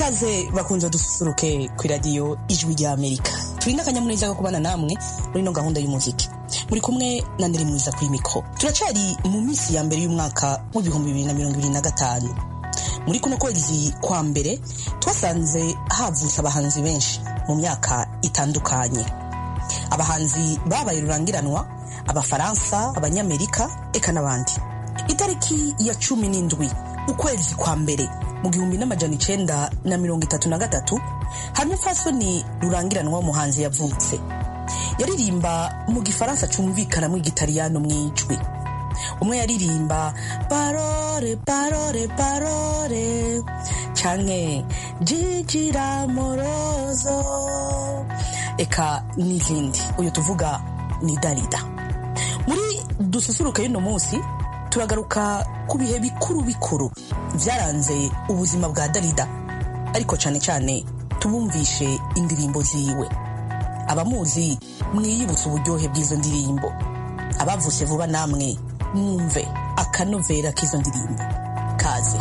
ikaze bakunze dususuruke ku iradiyo ijwi rya amerika turi n'akanyamuneza ko kubana namwe muri ino gahunda y'umuziki muri kumwe na neri mwiza kuri mikoro turacari mu minsi ya mbere y'umwaka w'ibihumbi bibiri na mirongo ibiri na gatanu muri kuno kwezi kwa mbere twasanze havutse abahanzi benshi mu myaka itandukanye abahanzi babaye rurangiranwa abafaransa abanyamerika eka n'abandi itariki ya cumi n'indwi ukwezi kwa mbere mu gihumbi n'amajana icenda na mirongo itatu na gatatu hamwe fasoni rurangiranwa w'umuhanzi yavutse yaririmba mu gifaransa cumvikana mu igitariyano mw'ijwi umwe yaririmba parore parore parore canke jijira morozo eka n'izindi uyu tuvuga ni darida muri dususuruke y'uno munsi turagaruka ku bihe bikuru bikuru byaranze ubuzima bwa darida ariko cyane cyane tubumvishe indirimbo ziwe abamuzi mwiyibutse uburyohe bw'izo ndirimbo abavutse vuba namwe mwumve akanovera k'izo ndirimbo kaze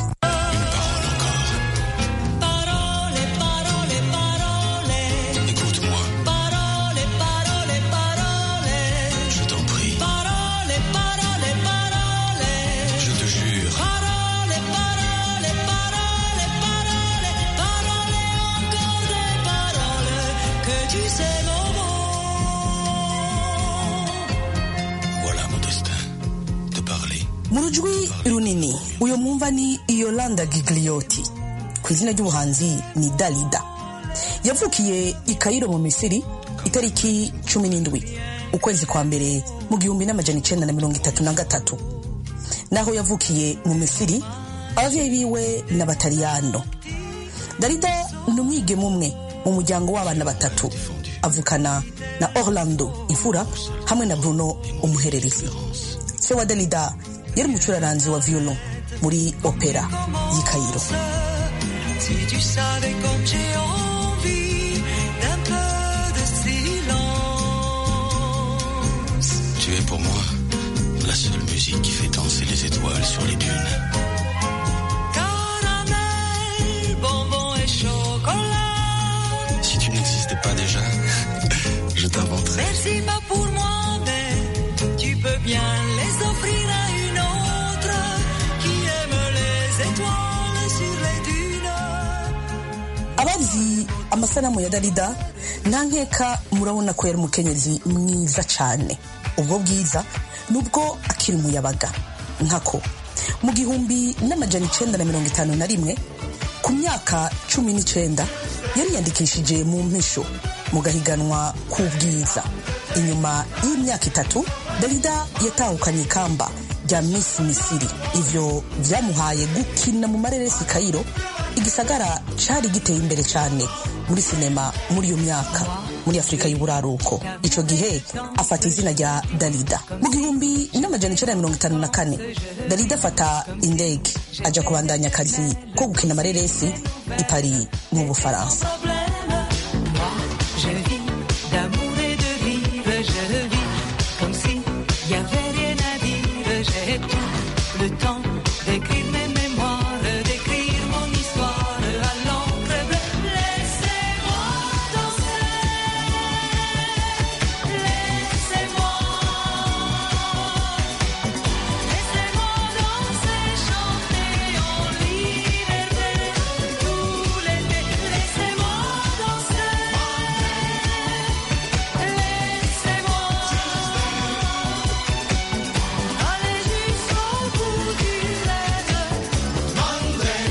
mu rujwi runini uyu mwumva ni yolanda gigliotti ku izina ry'ubuhanzi ni dalida yavukiye i kayiro mu misiri itariki cumi n'indwi ukwezi kwa mbere mu gihumbi n'amajana icenda na mirongo itatu na gatatu naho yavukiye mu misiri abavyeyi biwe n'abataliyano dalida ni umwigeme umwe mu muryango w'abana batatu avukana na orlando imfura hamwe na bruno umuhererezi se wa dalida yari umucuraranzi wa violon muri opera y'i Cairo. Si tu savais comme j'ai envie d'un peu de silence. Tu es pour moi la seule musique qui fait danser les étoiles sur les dunes. Caramel, bonbon et chocolat. Si tu n'existais pas déjà, je t'inventerais. Merci pas pour moi, mais tu peux bien les offrir à une autre qui aime les étoiles sur les dunes. abazi amasanamu ya darida nta nkeka murabona ko yari umukenyezi mwiza cyane ubwo bwiza nubwo akiri umuyabaga nkako mu gihumbi n'amajana icenda na mirongo itanu na rimwe ku myaka cumi n'icenda yariyandikishije mu mpisho mu gahiganwa k'ubwiza inyuma y'imyaka itatu darida yatahukanye ikamba rya Miss Misiri ivyo vyamuhaye gukina mu mareresi Cairo igisagara cari giteye imbere cyane muri sinema muri iyo myaka muri Afurika y'uburaruko ico gihe afata izina rya Dalida mu gihumbi n'amajana icenda na mirongo itanu na kane Dalida afata indege aja kubandanya akazi ko gukina amareresi i Paris mu Bufaransa Je vis d'amour et de vivre, je vis comme si y avait rien à dire. J'ai tout le temps d'écrire mes mémoires, d'écrire mon histoire à l'encre bleue. Laissez-moi danser, laissez-moi, laissez-moi danser, chanter en liberté tout l'été. Laissez-moi danser. Laissez-moi aller jusqu'au bout du rêve.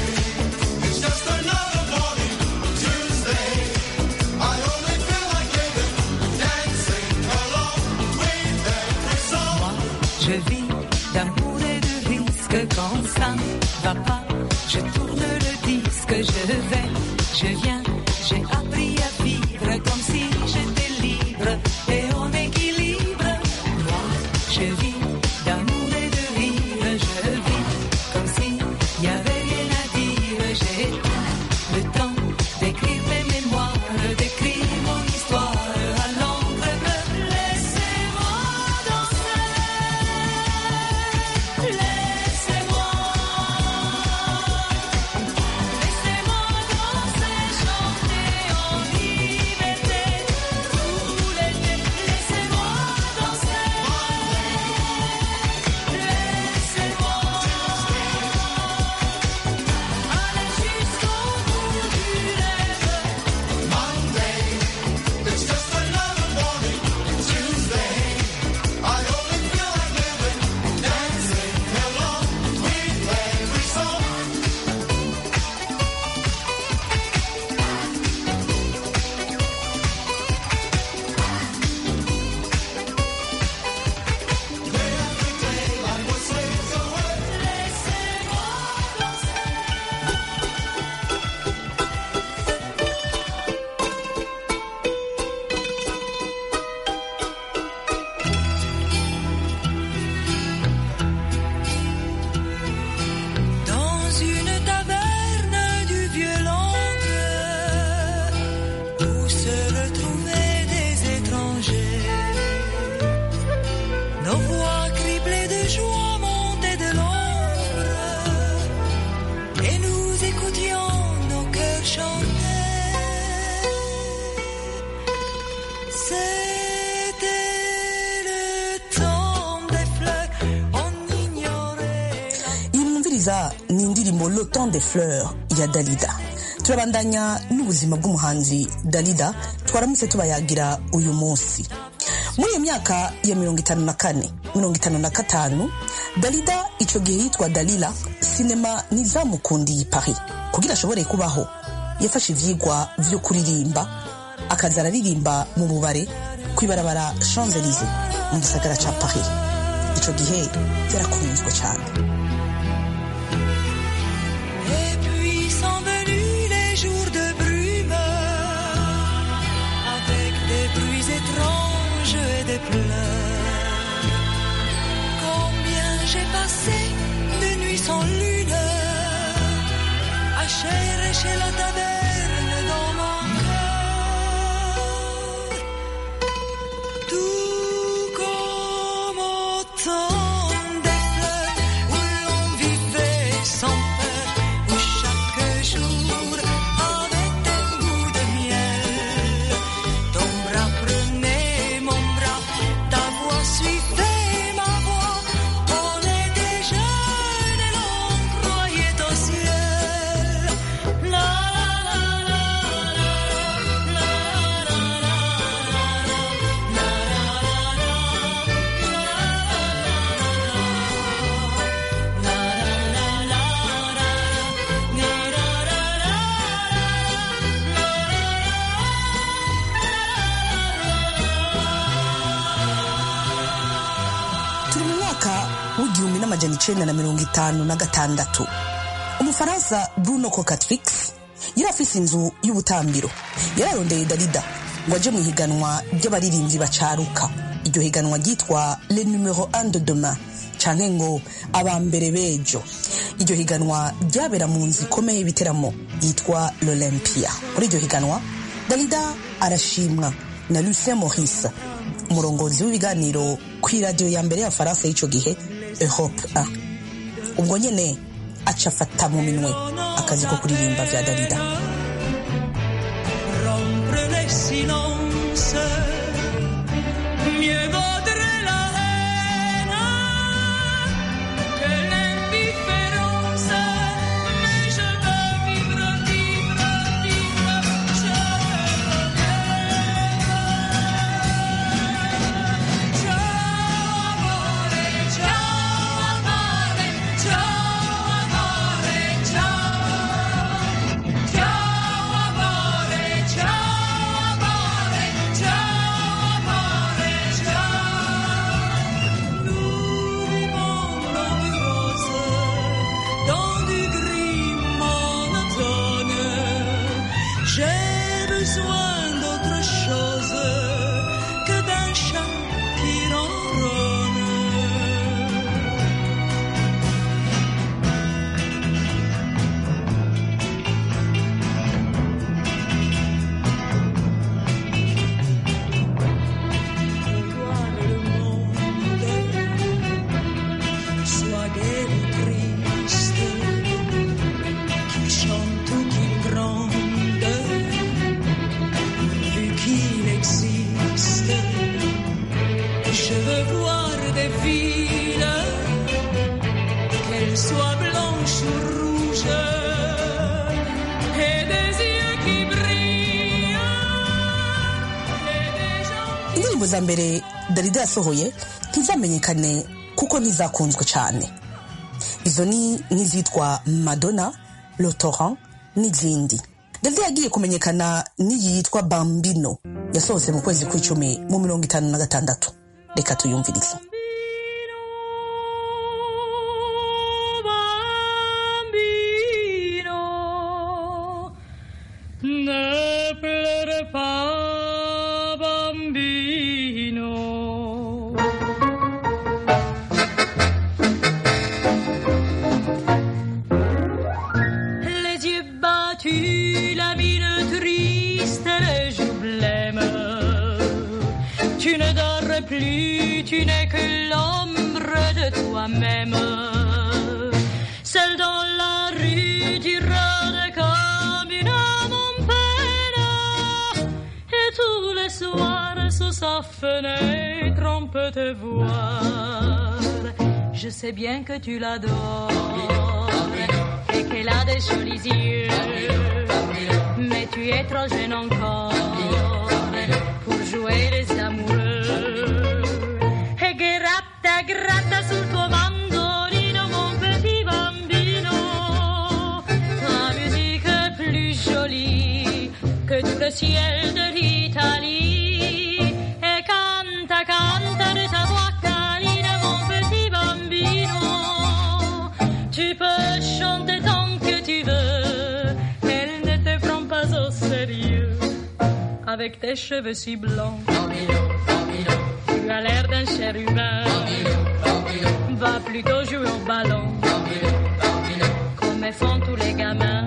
Je vis d'amour et de risque quand ça ne va pas. Je tourne le disque, je vais, je viens. J'ai appris à vivre comme si j'étais libre et en équilibre. Moi, je vis d'amour et de rire. Je vis comme si y avait rien à dire. J'ai tout le temps d'écrire mes mémoires, d'écrire mon histoire à l'encre bleue. Laissez-moi danser. Laissez-moi, laissez-moi danser. kumviriza ni indirimbo le temps des fleurs ya dalida turabandanya n'ubuzima bw'umuhanzi dalida twaramutse tubayagira uyu munsi muri iyo myaka ya mirongo itanu na kane mirongo itanu na gatanu dalida icyo gihe yitwa dalila sinema ntizamukundiye paris kugira ashobore kubaho yafashe ivyigwa vyo kuririmba akaza araririmba mu bubare kw'ibarabara champs élysées mu gisagara ca paris ico gihe yarakunzwe cyane Et puis sont venus les jours de brume, avec des bruits étranges et des pleurs. Combien j'ai passé de nuits sans lune, à chercher la taverne dans mon cœur. Tout comme au temps des fleurs où l'on vivait sans peur, où chaque jour avait un goût de miel. Ton bras prenait mon bras, ta voix suivait ma voix. On était jeunes et l'on croyait au ciel. La la la la la la la la la turi mu mwaka w'igihumbi n'amajana icenda na mirongo itanu na gatandatu umufaransa bruno cocatrix yari afise inzu y'ubutambiro yararondeye dalida ngo aje mu ihiganwa ry'abaririmbyi bacaruka iryo higanwa ryitwa le numero 1 de demain canke ngo abambere bejo iryo higanwa ryabera mu nzu ikomeye y'ibiteramo yitwa l'olympia muri iryo higanwa dalida arashimwa na lucien maurice umurongozi w'ibiganiro ku iradiyo ya mbere y'abafaransa y'ico gihe europe 1 ubwo nyene aca afata mu minwe akazi ko kuririmba vya dalida rompre les silences. Mieux vaudrait la haine que l'indifférence. Mais je veux vivre, vivre, vivre. Je veux Ciao amore, ciao amore, ciao amore, ciao. Ciao amore, ciao amore, ciao amore, ciao. Nous vivons dans du rose, dans du gris monotone. J'ai besoin d'autre chose que d'un chat qui ronronne. Regarde le monde, soit gai ou triste, qu'il chante ou qu'il gronde, vu qu'il existe. Je veux voir des villes, qu'elles soient blanches ou rouges, et des yeux qui brillent, et des gens indirimbo za mbere dalida yasohoye ntizamenyekane kuko ntizakunzwe cyane izo ni nk'izitwa madonna lotoran n'izindi dalida yagiye kumenyekana n'iyi yitwa bambino yasohotse mu kwezi kw'icumi mu mirongo itanu na gatandatu reka tuyumvirize Bambino, ne pleure pas, bambino. Les yeux battus, la mine triste, les joues blêmes. Tu ne dors plus, tu n'es que l'ombre de toi-même. Seul dans la rue, tu rôdes comme une âme en peine. Et tous les soirs, sous sa fenêtre, on peut te voir. Je sais bien que tu l'adores. qu'elle a des jolis yeux. Mais tu es trop jeune encore pour jouer les amoureux. E gratta, gratta sul tuo mandolino, mon petit bambino. Ta musique est plus jolie que tout le ciel de l'Italie. Et canta, canta de ta voix câline, mon petit bambino. Tu peux chanter tant que tu veux, elle ne te prend pas au sérieux. Avec tes cheveux si blancs, tu as l'air d'un chérubin. Va plutôt jouer au ballon, comme font tous les gamins.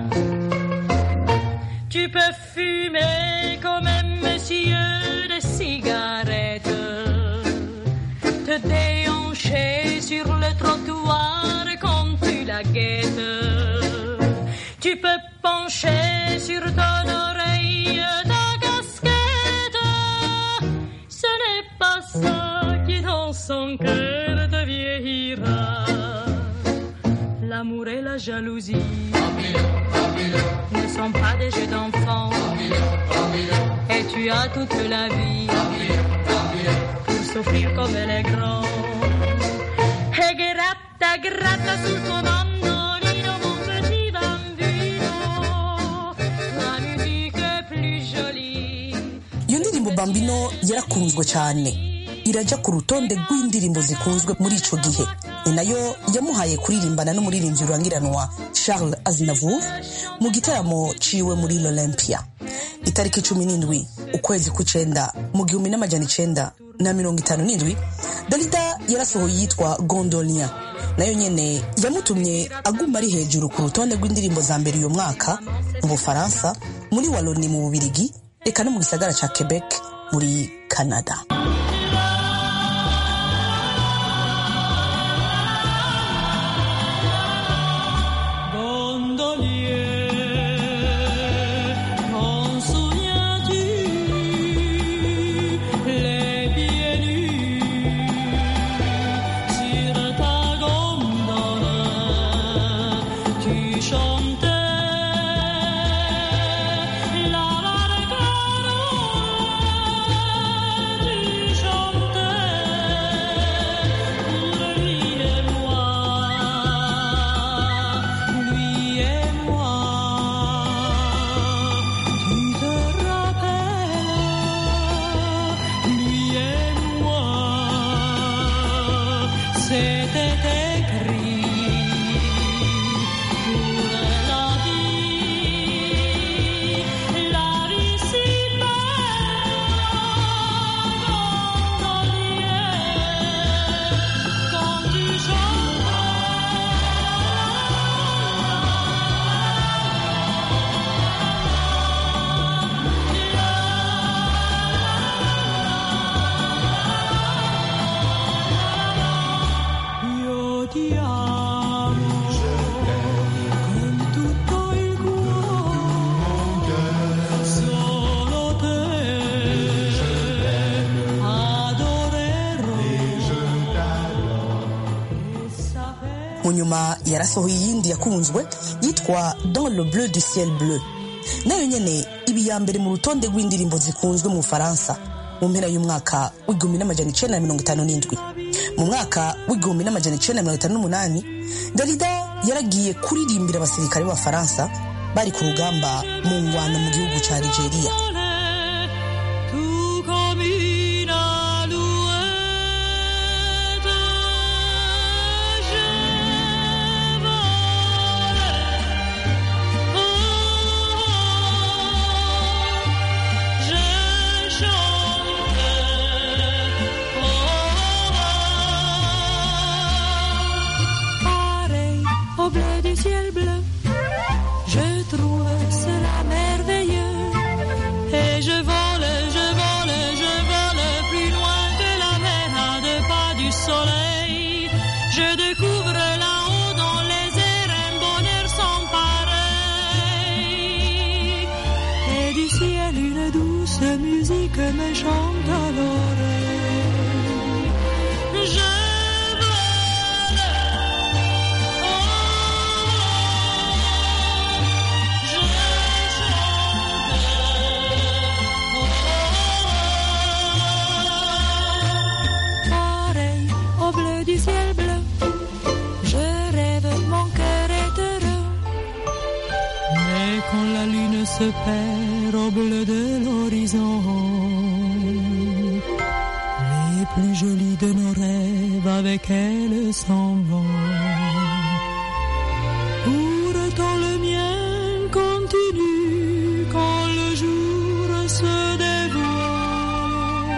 Tu peux fumer comme un monsieur de cigarettes, te déhancher sur le trottoir quand tu la guettes. Tu peux pencher sur ton oreille ta casquette. Ce n'est pas ça qui dans son cœur te vieillira. L'amour et la jalousie ne sont pas des jeux d'enfants. Et tu as toute la vie pour souffrir comme elle est grande. E gratta, gratta sul tuo mandolino, mon petit bambino. La musique est plus jolie. iyo ndirimbo bambino yarakunzwe cyane irajya ku rutonde rw'indirimbo zikunzwe muri ico gihe ni nayo yamuhaye kuririmbana n'umuririmbyi rurangiranwa charles aznavour mu gitaramo ciwe muri l'olympia itariki cumi n'indwi ukwezi kw'icenda mu gihumbi n'amajana icenda na mirongo itanu n'indwi dalida yarasohoye yitwa gondolia nayo nyene yamutumye aguma ari hejuru ku rutonde rw'indirimbo za mbere uyu mwaka mu bufaransa muri waloni mu bubirigi eka no mu gisagara ca quebec muri canada Gondolier, t'en souviens-tu les pieds nus sur ta gondole Tu chantais la barcarolle, tu chantais pour lui et moi, lui et moi. Tu te rappelles, lui et moi, c'était écrit pour la vie, la vie si belle, quand tu Io ti amo con tutto il cuore, solo te adorerò e saper mu nyuma yarasohoye iyindi yakunzwe yitwa dans le bleu du ciel bleu nayo nyene iba iya mbere mu rutonde rw'indirimbo zikunzwe mu bufaransa mu mpera y'umwaka w'igihumbi n'amajana icenda na mirongo itanu n'indwi mu mwaka w'igihumbi n'amajana icenda na mirongo itanu n'umunani dalida yaragiye kuririmbira abasirikare b'abafaransa bari ku rugamba mu ngwano mu gihugu ca nigeria tout comme une alouette. Je vole, je chante, pareil au bleu du ciel bleu. Je trouve cela merveilleux. Et je vole, je vole, je vole plus loin que la mer à deux pas du soleil. Je découvre là-haut dans les airs un bonheur sans pareil. Et du ciel une douce musique me chante à l'oreille. Je vole, oh, du ciel bleu. Je rêve, mon cœur est heureux. Mais quand la lune se perd au bleu de l'horizon, les plus jolis de nos rêves avec elle s'en vont. Pourtant le mien continue quand le jour se dévoile.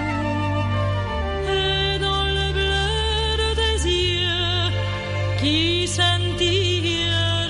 Et dans le bleu de tes yeux qui scintillent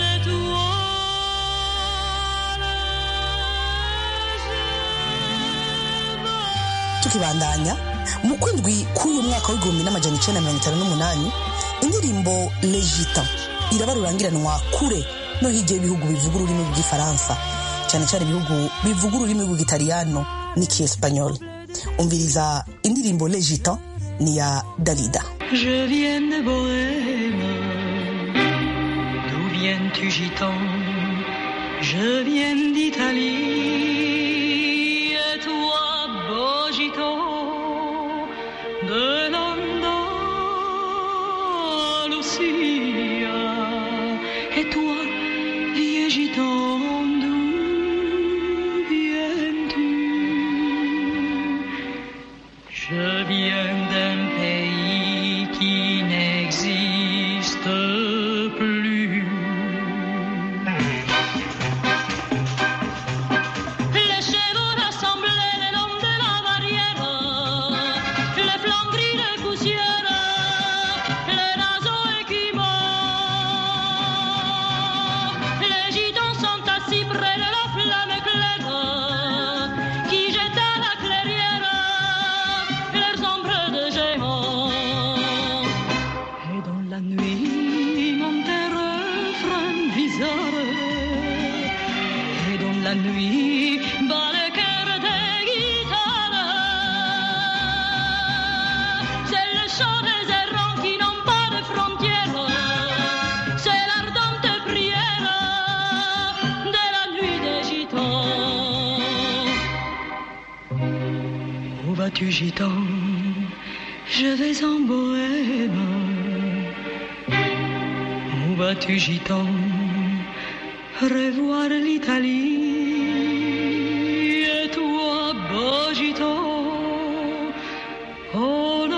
d'étoiles, tukibandanya mu kwindwi k'uyu mwaka w'igihumbi n'amajana icenda mirongo itanu n'umunani indirimbo legita iraba rurangiranwa kure no hirya y'ibihugu bivuga ururimi rw'igifaransa cyane cyane ibihugu bivuga ururimi rw'igitaliyano n'ikiespanyol umviriza indirimbo legita ni ya dalida Je viens de Bohème. D'où viens-tu, gitan Je viens d'Italie. Et toi, beau gitan, de l'Andalusia. Et toi, vieux gitan, d'où viens-tu je viens d'un pays qui n'existe plus. Les chevaux rassemblés le long de la barrière, les flancs gris de poussière, les naseaux équimaux. Les gitans sont assis près de la flamme claire qui jette à la clairière leurs ombres de géants. Et dans la nuit monte un refrain bizarre. Et dans la nuit bat le cœur des guitares. C'est le chant des errants qui n'ont pas de frontières. C'est l'ardente prière de la nuit des gitans. Où vas-tu, gitan Je vais en bohème. Où vas-tu, gitan Revoir l'Italie. Et toi, beau gitan En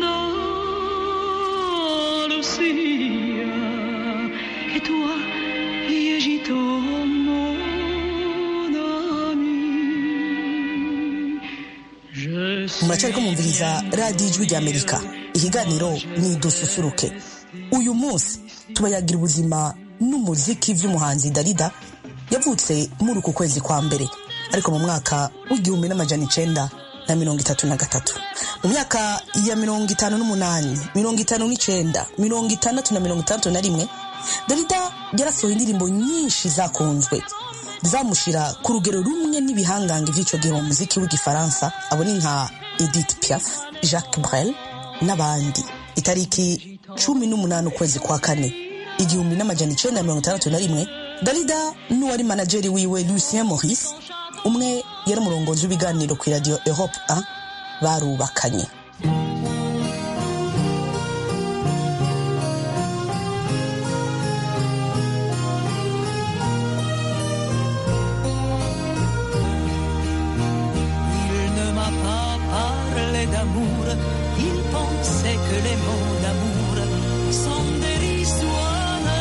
Andalusia. Et toi, vieux gitan, mon ami. Je muracyariko mwumviriza radiyo ijwi ry'amerika ikiganiro ni dususuruke uyu munsi tubayagira ubuzima n'umuziki by'umuhanzi darida yavutse muri uku kwezi kwa mbere ariko mu mwaka w'igihumbi n'amajana icenda na mirongo itatu na gatatu mu myaka ya mirongo itanu n'umunani mirongo itanu n'icenda mirongo itandatu na mirongo itandatu na rimwe darida yarasohoye indirimbo nyinshi zakunzwe zamushira ku rugero rumwe n'ibihangange by'icyo gihe mu muziki w'igifaransa abo ni nka edith piaf jacques brel n'abandi itariki cumi n'umunani ukwezi kwa kane igihumbi n'amajana icenda mirongo itandatu na rimwe darida n'uwari manajeri wiwe lucien maurice umwe yari umurongozi w'ibiganiro ku iradiyo europe 1 barubakanye Il ne m'a pas parlé d'amour, il pensait que les mots d'amour sont dérisoires.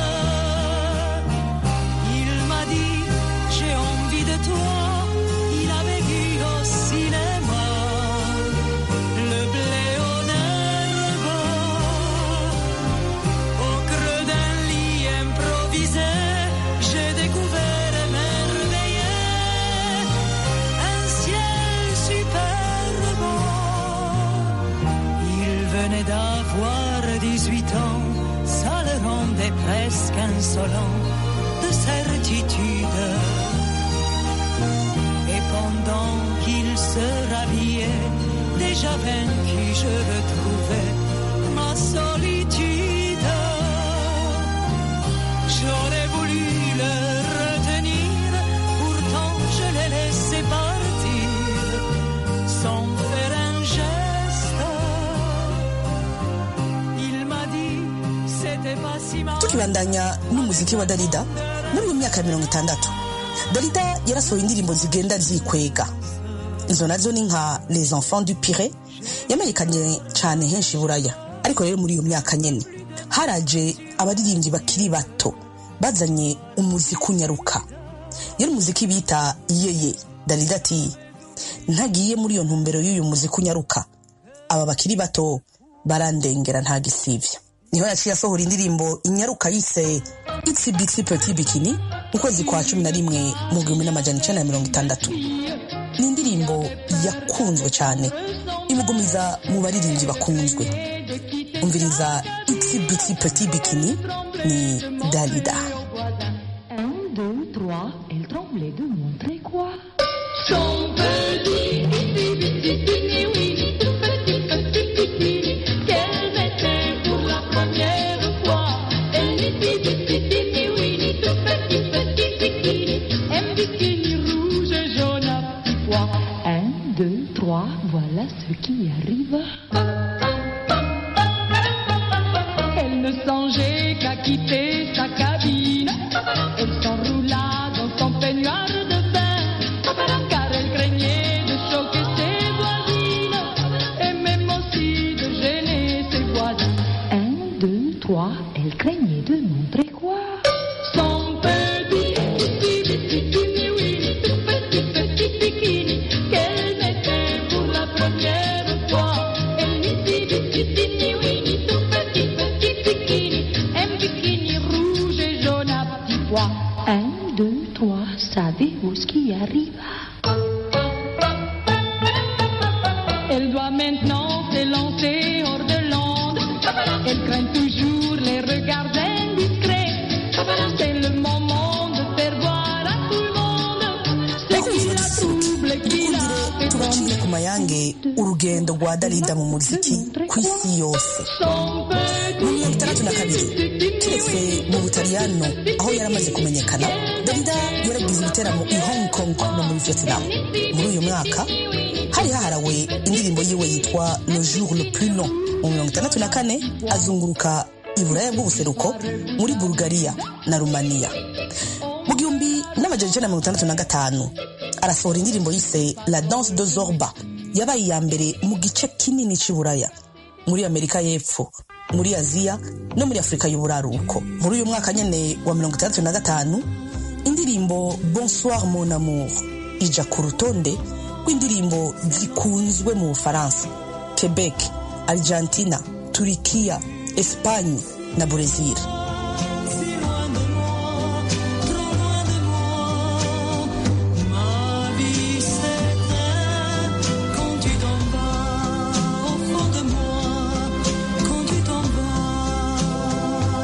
Il m'a dit, j'ai envie de toi, il avait vu au cinéma le blé au herbe, au creux d'un lit improvisé, j'ai découvert émerveillé un ciel superbe. Il venait d'avoir 18 ans, ça le rendait presque insolent de certitude. Et pendant qu'il se rhabillait, déjà vaincu, je retrouvais ma solitude. J'aurais voulu le retenir, pourtant je l'ai laissé partir sans faire un geste. Il m'a dit tukibandanya n'umuziki wa darida muri iyo myaka ya mirongo itandatu darida yarasohoye indirimbo zigenda zikwega izo nazo ni nka les enfants du pire yamenyekanye cyane henshi i buraya ariko rero muri iyo myaka nyene haraje abaririmbyi bakiri bato bazanye umuziki unyaruka yari umuziki bita yeye darida ati ntagiye muri iyo ntumbero y'uyu muziki unyaruka aba bakiri bato barandengera nta gisivya niho yaciye asohora indirimbo inyaruka yise itsi bitsi peti bikini mu kwezi kwa cumi na rimwe mu gihumbi n'amajana icenda na mirongo itandatu ni indirimbo yakunzwe cyane imugumiza mu baririmbyi bakunzwe umviriza itsi bitsi peti bikini ni dalida Un, deux, trois, elle tremblait de montrer quoi Son petit, petit, petit, petit, oui, tout petit, petit, petit, qu'elle mettait pour la première fois. Elle dit, petit, petit, oui, tout petit, petit, bikini, un bikini rouge, jaune à petits pois. Un, deux, trois, voilà ce qui arrive. Elle ne songeait qu'à quitter sa cabine. Elle s'enroula dans son peignoir de bain, car elle craignait de choquer ses voisines et même aussi de gêner ses voisins. Un, deux, trois, elle craignait de montrer quoi Son petit, petit, petit, petit, oui, tout petit, petit bikini qu'elle mettait pour la première fois. Elle dit, petit, petit, oui, tout petit, petit bikini, un bikini rouge et jaune à petits pois. Un, deux, trois, savez-vous ce qui arrive Elle doit maintenant s'élancer hors de l'onde. Elle craint toujours les regards indiscrets. C'est le moment de faire voir à tout le monde ce bakunzi qui la badusuruke trouble, qui la dukundire fait tubacire trembler. ku mayange urugendo rwa darida mu muziki ku isi yose Son petit mu mirongo itandatu na kabiri keretse mu butaliyano aho yari amaze kumenyekana darida yaragize ibiteramo i hong kong no muri vietnam muri uyu mwaka hari haharawe indirimbo yiwe yitwa le jour le plus long mu mirongo itandatu na kane azunguruka i buraya bw'ubuseruko muri bulgaria na rumaniya mu gihumbi n'amajana icenda na mirongo itandatu na gatanu arasohora indirimbo yise la danse de zorba yabaye iya mbere mu gice kinini c'i buraya muri amerika y'epfo muri aziya no muri afurika y'uburaruko muri uyu mwaka nyene wa mirongo itandatu na gatanu indirimbo bonsoir mon amour ija ku rutonde rw'indirimbo zikunzwe mu bufaransa quebec argentina turikiya espagne na brezil Ma vie s'éteint quand tu t'en vas au fond de moi, quand tu t'en vas.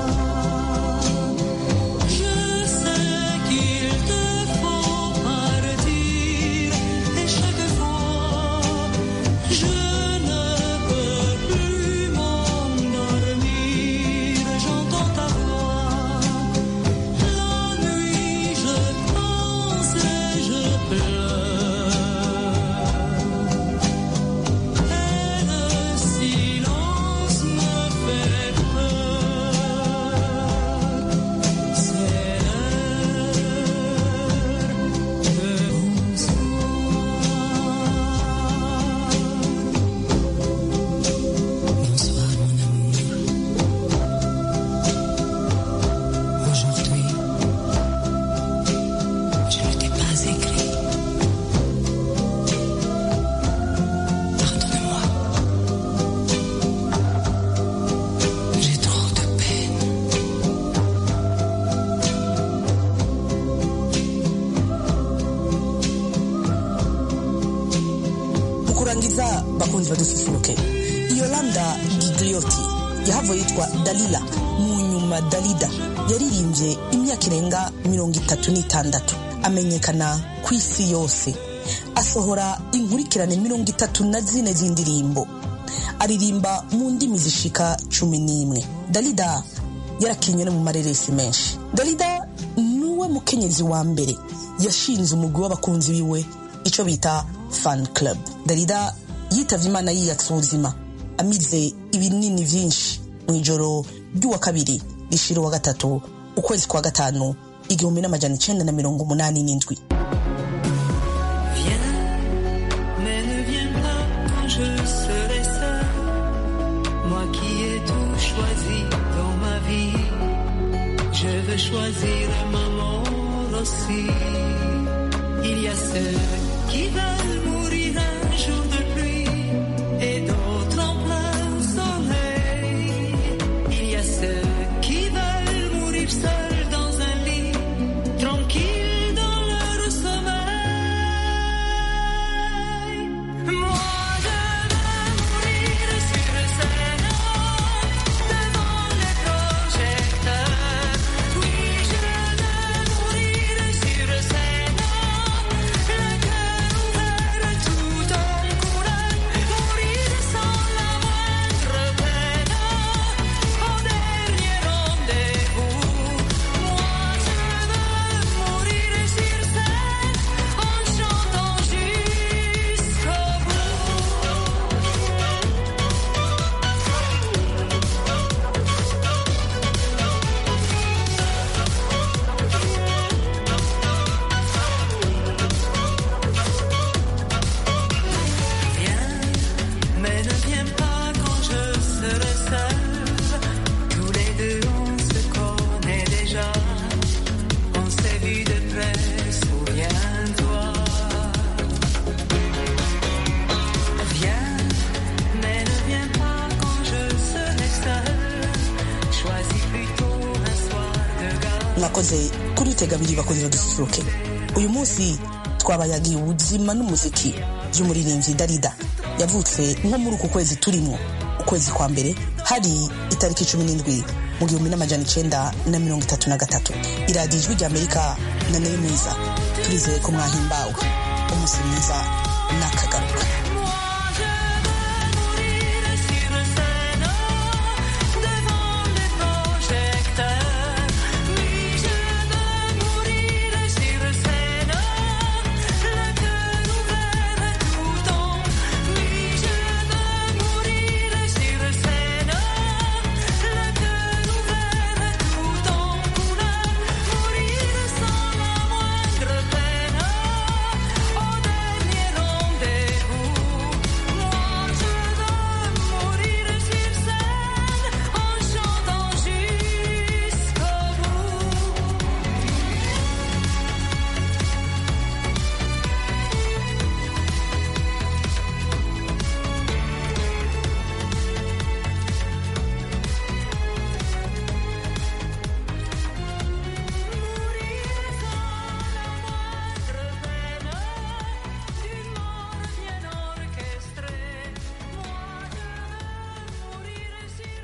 Je sais qu'il te faut partir et chaque fois je ne peux plus m'endormir. J'entends ta voix. La nuit, je pense et je pleure. Et le silence me fait peur. C'est l'heure de bonsoir. Bonsoir, mon amour. Aujourd'hui, je ne t'ai pas écrit. Pardonne-moi. J'ai trop de peine. mu kurangiza bakunzi badususuruke yolanda gidrioti yahavuye yitwa dalila mu nyuma dalida yaririmbye imyaka irenga mirongo itatu n'itandatu amenyekana ku isi yose asohora inkurikirane mirongo itatu na zine z'indirimbo aririmba mu ndimi zishika cumi n'imwe dalida yarakinywe no mu mareresi menshi dalida niwe mukenyezi wa mbere yashinze umugwi w'abakunzi biwe icyo bita fan club darida yitavye imana yiyatsa ubuzima amize ibinini vyinshi mu ijoro ry'uwa kabiri rishira uwa gatatu ukwezi kwa gatanu igihumbi n'amajana icenda na mirongo umunani n'indwi Viens, mais ne viens pas quand je serai seul. Moi qui ai tout choisi dans ma vie, je veux choisir ma mort aussi. Il y a ceux qui veulent mourir un jour de pluie et d'autres en plein soleil. Il y a ceux qui veulent mourir seuls dans un lit, tranquilles dans leur sommeil. Moi, je veux mourir sur scène devant les projecteurs. Oui, je veux mourir sur scène, le cœur ouvert tout en couleur, mourir sans la moindre peine. Au dernier rendez-vous, moi je veux mourir sur scène en chantant jusqu'au Viens, mais ne viens pas quand je serai seul. Tous les deux on se connaît déjà. On s'est vu de près, souviens-toi. Viens, mais ne viens pas quand je serai seul. Choisis plutôt un soir de gala. mwakoze kuri utega abiri bakunze dususuruke uyu munsi twabayagiye ubuzima n'umuziki by'umuririmbyi darida yavutse nko muri uku kwezi turimo ukwezi kwa mbere hari itariki cumi n'indwi mu gihumbi n'amajana icenda na mirongo itatu na gatatu iradiyo ijwi ry'amerika na nayo mwiza turizeye ko mwahimbawe umunsi mwiza n'akagaruka